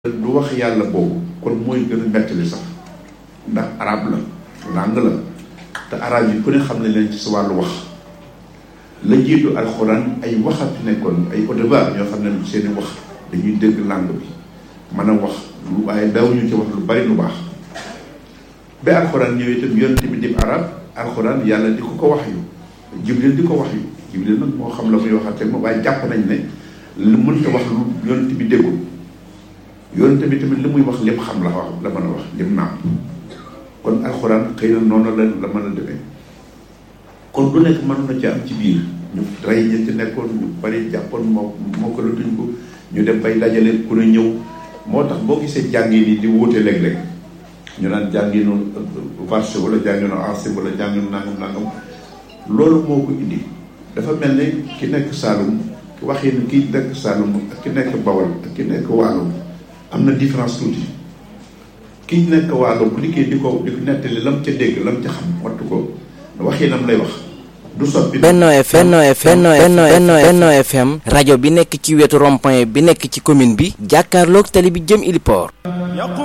du wax yàlla boobu kon mooy gën a mettali sax ndax arab la làng la te arab yi ku ne xam ne leen ci sa wàllu wax la jiitu alxuraan ay waxat nekkoon ay audeba ñoo xam ne seeni wax dañuy dégg làng bi mën a wax lu waaye dawuñu ci wax lu bari lu baax ba alxuraan ñëwee itam yonent bi di arab alxuraan yàlla di ko ko wax yu jibril di ko wax yu jibril nag moo xam la muy waxate moom waaye jàpp nañ ne lu mënta wax lu yonent bi déggul yonent bi tamit li muy wax lépp xam la wax la mën a wax lim naam kon alxuraan xëy na noonu la la mën a demee kon lu nekk mën na ci am ci biir ñu rey ñi ci nekkoon ñu bari jàppoon moo moo ko la tuñ ko ñu dem bay dajale ku ne ñëw moo tax boo gisee jàngi nii di wuute léeg-léeg ñu naan jànginu varché wala jànginu ancien wala jànginu nangam nangam loolu moo ko indi dafa mel ne ki nekk Saalum waxin ki nekk Saalum ak ki nekk Bawol ak ki nekk Waalum am na différence tuuti ki nekk Waalo bu liggéey di ko di ko nettali lam ca dégg lam ca xam wattu ko waxinam lay wax du soppi Benno FM Benno FM Benno Benno FM rajo bi nekk ci wetu rond-point bi nekk ci commune bi jàkkaarloog tali bi jëm Iliport